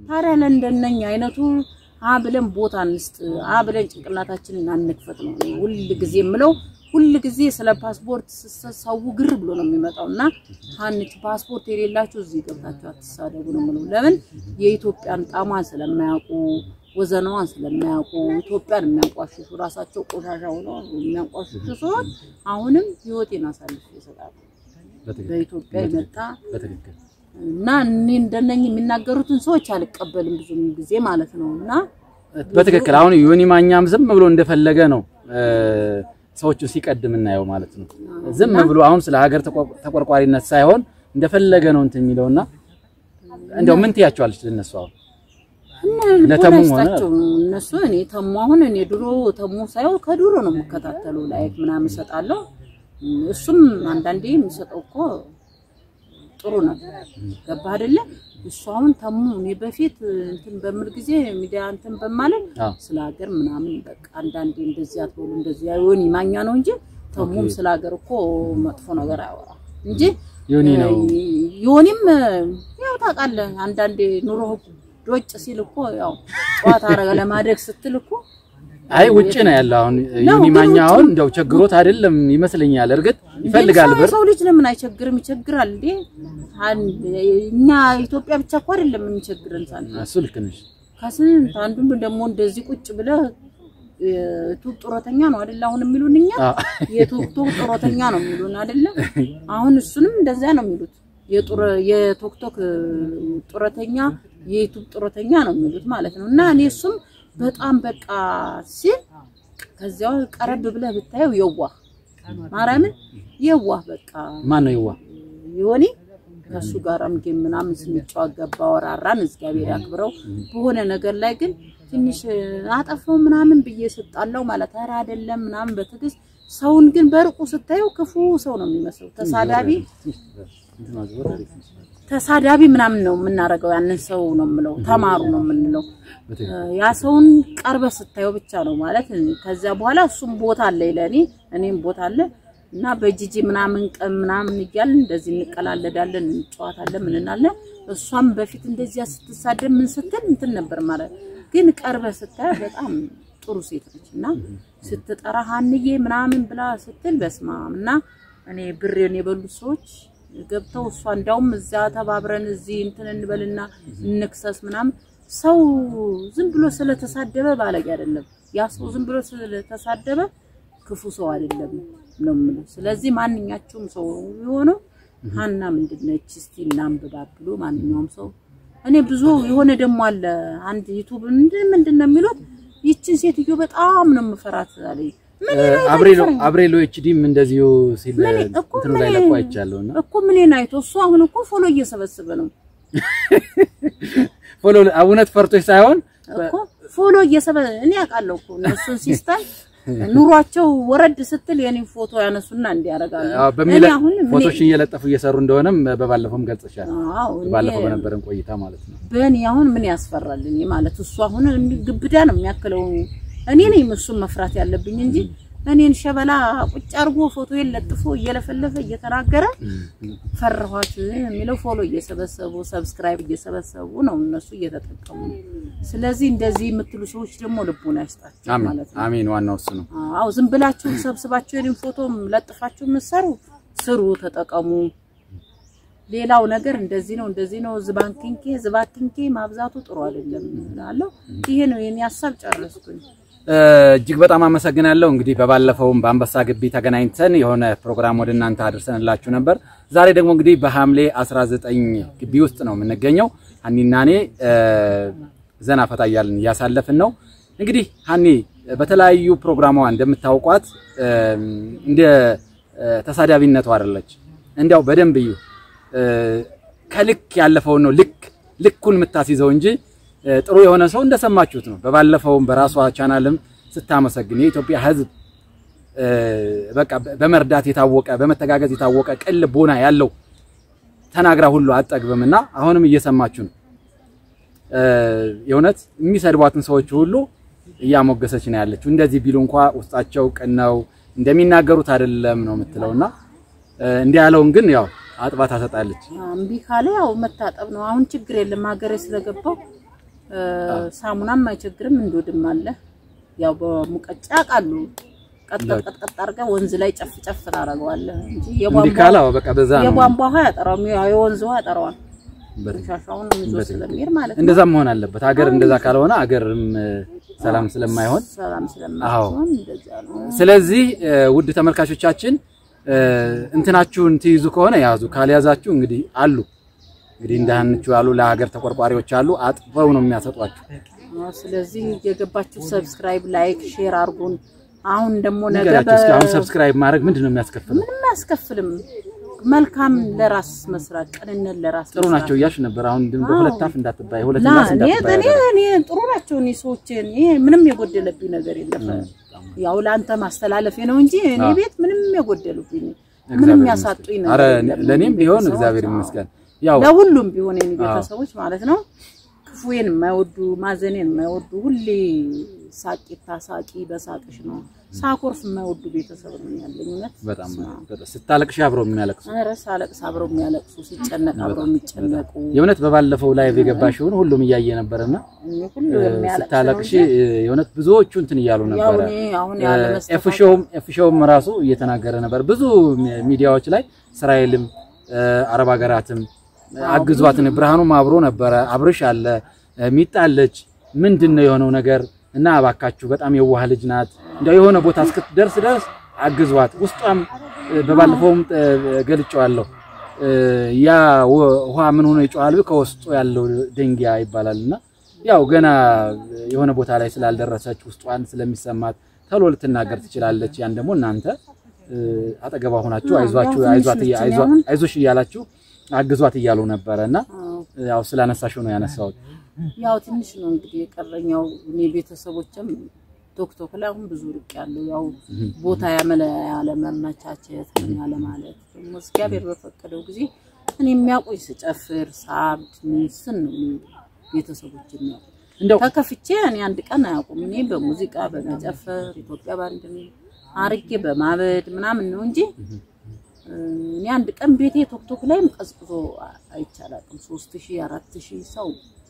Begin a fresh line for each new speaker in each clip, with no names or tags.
ታዲያ ለእንደነኛ አይነቱ አ ብለን ቦታ እንስጥ፣ አ ብለን ጭንቅላታችንን አንክፈት ነው እኔ ሁል ጊዜ የምለው። ሁል ጊዜ ስለ ፓስፖርት ሰው ግር ብሎ ነው የሚመጣው እና ሀንች ፓስፖርት የሌላችሁ እዚህ ገብታችሁ አትሳደቡ ነው የምለው። ለምን የኢትዮጵያን ጣሟን ስለማያውቁ ወዘናዋን ስለማያውቁ ኢትዮጵያን የሚያንቋሽሹ ራሳቸው ቆሻሻ ሆነው የሚያንቋሽሹ ሰዎች አሁንም ህይወቴን አሳልፍ ይሰጣሉ።
በትክክል
በኢትዮጵያ የመጣ
በትክክል
እና እኔ እንደነኝ የሚናገሩትን ሰዎች አልቀበልም ብዙ ጊዜ ማለት ነው እና
በትክክል አሁን ዮኒ ማኛም ዝም ብሎ እንደፈለገ ነው ሰዎቹ ሲቀድም እናየው ማለት ነው። ዝም ብሎ አሁን ስለ ሀገር ተቆ- ተቆርቋሪነት ሳይሆን እንደፈለገ ነው እንትን የሚለውና እንደው ምን ትያቸዋለች ለነሱ አሁን ለተሙ ሆነ
ለተሙሆናቸው እነሱ እኔ ተሙ አሁን እኔ ድሮ ተሙ ሳይሆን ከድሮ ነው የምከታተሉ ላይክ ምናምን እሰጣለሁ። እሱም አንዳንዴ የሚሰጠው እኮ ጥሩ ነው። ገባ አይደለ? እሱ አሁን ተሙ እኔ በፊት እንትን በምል ጊዜ ሚዲያ እንትን በማለት
አዎ
ስለ ሀገር ምናምን በቃ አንዳንዴ እንደዚህ አትበሉ እንደዚህ አይሆን ማኛ ነው እንጂ ተሙም ስለ ሀገር እኮ መጥፎ ነገር አያወራም እንጂ
ዮኒ ነው
ዮኒም ያው ታውቃለህ አንዳንዴ ኑሮ ዶጭ ሲል እኮ ያው ጨዋታ አረገ ለማደግ ስትል እኮ
አይ ውጭ ነው ያለው አሁን ዮኒ
ግን
ማኛ
ውጭ
አሁን እንደው ቸግሮት አይደለም ይመስለኛል። እርግጥ ይፈልጋል
ሰው-
ብር
ሰው ልጅ ለምን አይቸግርም? ይቸግራል እንዴ አንድ- እኛ ኢትዮጵያ ብቻ እኮ አይደለም የሚቸግረን ሳለ
እሱ ልክ ነሽ።
ከስንት አንዱን ደግሞ እንደዚህ ቁጭ ብለህ የቱብ ጡረተኛ ነው አይደለ? አሁን የሚሉን እኛ
አዎ
የቱብ ጡረተኛ ነው የሚሉን አይደለ? አሁን እሱንም እንደዛ ነው የሚሉት። የጡረ የቶክቶክ ጡረተኛ የዩቱብ ጡረተኛ ነው የሚሉት ማለት ነው። እና እኔ እሱም በጣም በቃ ሲል ከዚያው ቀረብ ብለህ ብታየው የዋህ ማርያምን የዋህ በቃ
ማን ነው ይዋ
ይሆኔ ከሱ ጋርም ጌም ምናምን ስንጫወት ገባ ወራራን እግዚአብሔር ያክብረው። በሆነ ነገር ላይ ግን ትንሽ አጠፋው ምናምን ብዬ ስጣለው ማለት ኧረ አይደለም ምናምን በትዕግስት ሰውን ግን በርቁ ስታየው ክፉ ሰው ነው የሚመስለው። ተሳዳቢ ተሳዳቢ ምናምን ነው የምናደርገው። ያንን ሰው ነው የምለው ተማሩ ነው የምንለው። ያ ሰውን ቀርበ ስታየው ብቻ ነው ማለት። ከዚያ በኋላ እሱም ቦታ አለ ለእኔ እኔም ቦታ አለ እና በጂጂ ምናምን ቀን ምናምን እያልን እንደዚህ እንቀላለዳለን፣ እንጨዋታለን፣ ምን እንላለን። እሷም በፊት እንደዚያ ስትሳደብ ምን ስትል እንትን ነበር ማለት ግን ቀርበ ስታየው በጣም ጥሩ ሴት ነች እና ስትጠራ ሀንዬ ምናምን ብላ ስትል በስማም እና እኔ ብሬን የበሉ ሰዎች ገብተው እሷ እንዳውም እዛ ተባብረን እዚህ እንትን እንበልና እንክሰስ ምናምን ሰው ዝም ብሎ ስለተሳደበ ባለጌ አይደለም። ያ ሰው ዝም ብሎ ስለተሳደበ ክፉ ሰው አይደለም ነው የምለው። ስለዚህ ማንኛቸውም ሰው የሆነው ሀና ምንድነች እስቲ እናንብባ ብሎ ማንኛውም ሰው እኔ ብዙ የሆነ ደግሞ አለ አንድ ዩቱብ ምንድን ምንድን ነው የሚሉት ይችን ሴትዮ በጣም ነው የምፈራት አለኝ። ምን
አብሬሎ አብሬሎ ኤችዲም እንደዚሁ ሲል
ምን እኮ
እንትኑ ላይ
ምን-
ለቆ አይቻለሁና
እኮ ምኔን አይቶ እሱ አሁን እኮ ፎሎ እየሰበሰበ ነው
ፎሎ እውነት ፈርቶች ሳይሆን
እኮ ፎሎ እየሰበ እኔ አውቃለሁ እኮ እነሱን ሲስተም ኑሯቸው ወረድ ስትል የኔ ፎቶ ያነሱና እንዲያደርጋሉ።
አዎ፣ በሚለ
እኔ አሁን ምን-
ፎቶሽን እየለጠፉ እየሰሩ እንደሆነም በባለፈውም ገልጸሻል።
አዎ እኔ
ባለፈው በነበረን ቆይታ ማለት ነው።
በእኔ አሁን ምን ያስፈራል? እኔ ማለት እሱ አሁን እንዲህ ግብዳ ነው የሚያክለው። እኔ ነኝ እሱን መፍራት ያለብኝ እንጂ እኔን ሸበላ ቁጭ አድርጎ ፎቶዬን ለጥፎ እየለፈለፈ እየተናገረ ፈራኋት የሚለው ፎሎ እየሰበሰቡ ሰብስክራይብ እየሰበሰቡ ነው እነሱ እየተጠቀሙ። ስለዚህ እንደዚህ የምትሉ ሰዎች ደግሞ ልቡን አይስጣቸው
አሜን
ማለት ነው።
አሜን። ዋናው እሱ ነው።
አዎ ዝም ብላችሁ ሰብስባችሁ የኔን ፎቶም ለጥፋችሁ የምትሰሩ ስሩ፣ ተጠቀሙ። ሌላው ነገር እንደዚህ ነው እንደዚህ ነው ዝባንኪንኬ ዝባኪንኬ ማብዛቱ ጥሩ አይደለም እላለሁ። ይሄ ነው የኔ ሀሳብ። ጨረስኩኝ።
እጅግ በጣም አመሰግናለሁ። እንግዲህ በባለፈውም በአንበሳ ግቢ ተገናኝተን የሆነ ፕሮግራም ወደ እናንተ አድርሰንላችሁ ነበር። ዛሬ ደግሞ እንግዲህ በሐምሌ 19 ግቢ ውስጥ ነው የምንገኘው። ሀኒና እኔ ዘና ፈታ እያልን እያሳለፍን ነው። እንግዲህ ሀኒ በተለያዩ ፕሮግራሟ እንደምታውቋት እንደ ተሳዳቢነቱ አይደለች። እንዲያው በደንብ እዩ። ከልክ ያለፈውን ነው ልክ ልኩን የምታስይዘው እንጂ ጥሩ የሆነ ሰው እንደሰማችሁት ነው። በባለፈውም በራሷ ቻናልም ስታመሰግን የኢትዮጵያ ሕዝብ በቃ በመርዳት የታወቀ በመተጋገዝ የታወቀ ቅን ልቦና ያለው ተናግራ ሁሉ አጠግብም እና አሁንም እየሰማችሁ ነው። የእውነት የሚሰድቧትን ሰዎች ሁሉ እያሞገሰች ነው ያለችው። እንደዚህ ቢሉ እንኳ ውስጣቸው ቅን ነው እንደሚናገሩት አይደለም ነው የምትለውና እንዲህ ያለውን ግን ያው አጥባ ታሰጣለች።
እምቢ ካለ ያው መታጠብ ነው። አሁን ችግር የለም ሀገሬ ስለገባው ሳሙናም አይቸግርም። እንዶድም አለ። ያው በሙቀጫ ቃሉ ቀጥቀጥ አድርገህ ወንዝ ላይ ጨፍ ጨፍ ታደርገዋለህ እንጂ
እንዲህ ካለ አዎ፣ በቃ በዛ ነው
የቧንቧ ውሃ ያጠራው የወንዝ ውሃ ያጠራዋል። ሻሻውን ይዞ ስለሚሄድ ማለት ነው።
እንደዛ መሆን አለበት። ሀገር እንደዛ ካልሆነ ሀገርም ሰላም ስለማይሆን
ሰላም ስለማይሆን እንደዛ ነው።
ስለዚህ ውድ ተመልካቾቻችን እንትናችሁን ትይዙ ከሆነ ያዙ፣ ካልያዛችሁ እንግዲህ አሉ እንግዲህ እንዳንቹ ያሉ ለሀገር ተቆርቋሪዎች አሉ፣ አጥፈው ነው የሚያሰጧችሁ።
ስለዚህ የገባችሁ ሰብስክራይብ፣ ላይክ፣ ሼር አድርጉን። አሁን ደግሞ ነገ
ነገራችሁ እስኪ አሁን ሰብስክራይብ ማድረግ ምንድን ነው የሚያስከፍለው?
ምንም አያስከፍልም። መልካም ለራስ መስራት፣ ቅንነት ለራስ
ጥሩ ናቸው እያልሽ ነበር። አሁን ግን በሁለት አፍ እንዳትባይ፣ ሁለት
ና
ምላስ
እኔ
እንዳትባይ።
እኔ እኔ ጥሩ ናቸው። እኔ ሰዎች እኔ ምንም የጎደለብኝ ነገር የለም። ያው ለአንተ ማስተላለፌ ነው እንጂ እኔ ቤት ምንም የጎደሉብኝ ምንም ያሳጡኝ ነገር
አረ
የለም።
ለኔም ቢሆን
ቤተሰቦች፣
እግዚአብሔር
አዎ።
ይመስገን። ያው
ለሁሉም ቢሆን የኔ ቤተሰቦች ማለት ነው ክፉዬን የማይወዱ ማዘኔን የማይወዱ ሁሌ ሳቂታ ሳቂ በሳቅሽ ነው ሳኮርፍ የማይወዱ ቤተሰብ ነው ያለኝ። እውነት
በጣም በጣም ስታለቅሽ አብረው የሚያለቅሱ
ኧረ ሳለቅስ አብረው የሚያለቅሱ ሲጨነቅ አብረው የሚጨነቁ
የእውነት በባለፈው ላይቭ የገባሽውን ሁሉም እያየ ነበርና
እኔ ሁሉ የሚያለቅስ ነው
ስታለቅሽ
እንጂ
የእውነት ብዙዎቹ እንትን እያሉ
ያው
ነበረ።
እኔ አሁን ያለ
ኤፍሾውም ኤፍሾውም ራሱ እየተናገረ ነበር። ብዙ ሚዲያዎች ላይ እስራኤልም አረብ ሀገራትም አግዟትን ብርሃኑም አብሮ ነበረ። አብርሽ አለ ሚጣ አለች። ምንድን ነው የሆነው ነገር? እና እባካችሁ በጣም የዋህ ልጅ ናት። እንደው የሆነ ቦታ እስክትደርስ ድረስ አግዟት። ውስጧም በባለፈውም ገልጬዋለሁ። ያ ውሃ ምን ሆኖ ይጮሃል? ከውስጡ ያለው ደንጊያ ይባላልና ያው ገና የሆነ ቦታ ላይ ስላልደረሰች ውስጧን ስለሚሰማት ተሎ ልትናገር ትችላለች። ያን ደግሞ እናንተ አጠገቧ ሆናችሁ አይዟችሁ አይዟት አይዞሽ እያላችሁ አግዟት እያሉ ነበረ እና ያው ስላነሳሽው ነው ያነሳሁት።
ያው ትንሽ ነው እንግዲህ የቀረኛው። እኔ ቤተሰቦችም ቶክቶክ ላይ አሁን ብዙ ርቅ ያለው ያው ቦታ ያመለ ያለመመቻቸት ምን ያለ ማለት ደግሞ እግዚአብሔር በፈቀደው ጊዜ እኔ የሚያውቁኝ ስጨፍር ሳብድ ስን ነው እኔ ቤተሰቦች የሚያውቁ
እንደው
ተከፍቼ እኔ አንድ ቀን አያውቁም። እኔ በሙዚቃ በመጨፈር ኢትዮጵያ ባንድ አርጌ በማበድ ምናምን ነው እንጂ እኔ አንድ ቀን ቤቴ ቶክቶክ ላይም ቀዝቅዞ አይቻላቅም። ሶስት ሺህ አራት ሺህ ሰው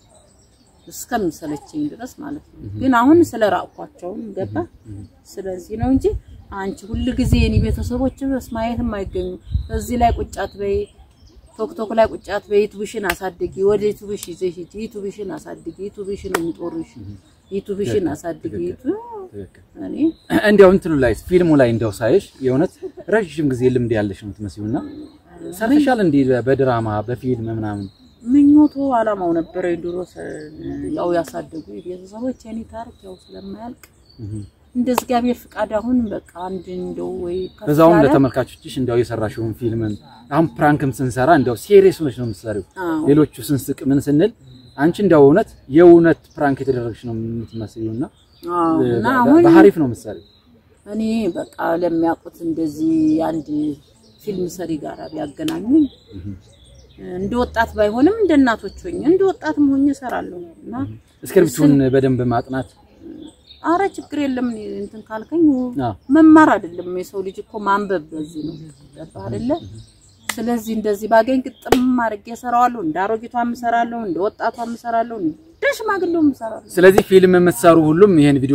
እስከሚሰለችኝ ድረስ ማለት ነው። ግን አሁን ስለ ራቅኳቸውም ገባ። ስለዚህ ነው እንጂ አንቺ ሁል ጊዜ የኔ ቤተሰቦች ማየትም አይገኙ እዚህ ላይ ቁጫት በይ ቶክቶክ ላይ ቁጫት በይ ዩቱብሽን አሳድጊ፣ ወደ ዩቱብሽ ይዘሽ ሂጂ፣ ዩቱብሽን አሳድጊ፣ ዩቱብሽን ነው የሚጦርሽ፣ ዩቱብሽን አሳድጊ። እኔ
እንዲያው እንትኑ ላይ ፊልሙ ላይ እንደው ሳይሽ የእውነት ረዥም ጊዜ ልምድ ያለሽ ነው የምትመስዪውና ሰርተሻል እንዲህ በድራማ በፊልም ምናምን
ምኞቱ አላማው ነበረ ድሮ ያው ያሳደጉ ቤተሰቦች የኔ ታሪክ ያው ስለማያልቅ እንደ እግዚአብሔር ፍቃድ አሁን በቃ አንድ እንደው ወይ ከፍ
በዛውም
ያለ-
ለተመልካቾችሽ እንዲያው የሰራሽውን ፊልምን አሁን ፕራንክም ስንሰራ እንዲያው ሲሪየስ ሆነሽ ነው የምትሰሪው።
አዎ።
ሌሎቹ ስንስቅ ምን ስንል አንቺ እንዲያው እውነት የእውነት ፕራንክ የተደረግሽ ነው የምትመስዪውና
አዎ። እና አሁን
በሀሪፍ ነው የምትሰሪው።
እኔ በቃ ለሚያውቁት እንደዚህ አንድ ፊልም ሰሪ ጋር ቢያገናኙኝ እንደ ወጣት ባይሆንም እንደ እናቶች ሆኜ እንደ ወጣትም ሆኜ እሰራለሁ እና
እስክሪፕቱን በደንብ ማጥናት
አረ ችግር የለም እኔ እንትን ካልከኝ
አዎ።
መማር አይደለም የሰው ልጅ እኮ ማንበብ በዚህ ነው ገባህ አይደለ ስለዚህ እንደዚህ ባገኝ ግጥም አድርጌ እሰራዋለሁ እንደ አሮጊቷም እሰራለሁ እንደ ወጣቷም እሰራለሁ እንደ ሽማግሌውም እሰራለሁ
ስለዚህ ፊልም የምትሰሩ ሁሉም ይሄን ቪዲዮ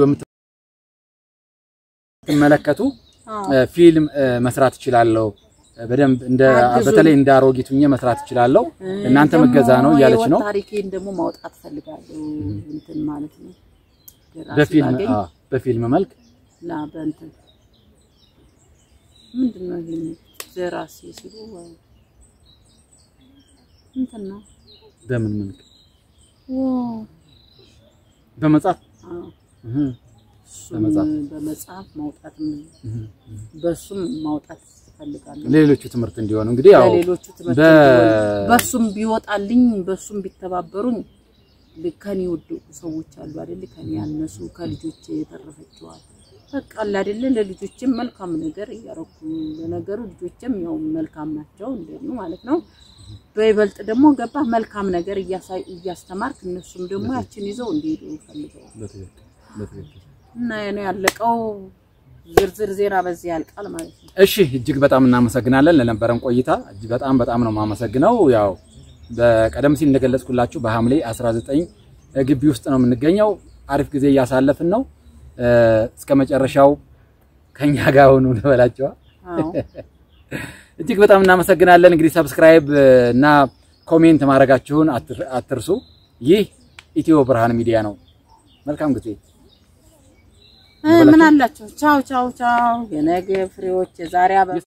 የምትመለከቱ
አዎ።
እ፣ ፊልም እ፣ መስራት እችላለሁ በደንብ እንደ
አግዙን።
በተለይ እንደ አሮጊት ሁኜ መስራት እችላለሁ እናንተ
ደግሞ
መገዛ ነው እያለች ነው።
የህይወት ታሪኬን ደግሞ ማውጣት ፈልጋለሁ እንትን ማለት ነው ደራሲ
በፊልም
ባገኝ
አዎ፣ በፊልም መልክ
ላ በእንትን ምንድን ነው ይሄ ደራሲ ሲሉ ወይ እንትን ነው
በምን መልክ
ዋው
በመጻፍ
አዎ
እህ፣
እሱም
በመጽሐፍ።
በመጽሐፍ ማውጣትም
እህ።
በሱም ማውጣት እፈልጋለሁ።
ሌሎቹ ትምህርት እንዲሆኑ እንግዲህ ያው
ለሌሎቹ ትምህርት
በ-
እንዲሆን በሱም ቢወጣልኝ በሱም ቢተባበሩኝ ከኔ ወደቁ ሰዎች አሉ አይደል? ከኔ ያነሱ ከልጆቼ የተረፈችዋል በቃ አለ አይደለ? ለልጆቼም መልካም ነገር እያረኩ ለነገሩ ልጆቼም ያው መልካም ናቸው እንደኔ ማለት ነው። በይበልጥ ደግሞ ገባ መልካም ነገር እያሳይ እያስተማርክ እነሱም ደግሞ ያችን ይዘው እንዲሄዱ ፈልገው
በትክክል በትክክል
እና የኔ ያለቀው ዝርዝር ዜና በዚህ ያልቃል ማለት ነው።
እሺ እጅግ በጣም እናመሰግናለን ለነበረን ቆይታ እጅግ በጣም በጣም ነው የማመሰግነው። ያው በቀደም ሲል እንደገለጽኩላችሁ በሐምሌ 19 ግቢ ውስጥ ነው የምንገኘው። አሪፍ ጊዜ እያሳለፍን ነው። እስከ መጨረሻው ከኛ ጋር ሆኑ እንበላቸዋ።
አዎ
እጅግ በጣም እናመሰግናለን። እንግዲህ ሰብስክራይብ እና ኮሜንት ማድረጋችሁን አትርሱ። ይህ ኢትዮ ብርሃን ሚዲያ ነው። መልካም ጊዜ።
ምን አላቸው? ቻው ቻው ቻው። የነገ ፍሬዎች የዛሬ አበባ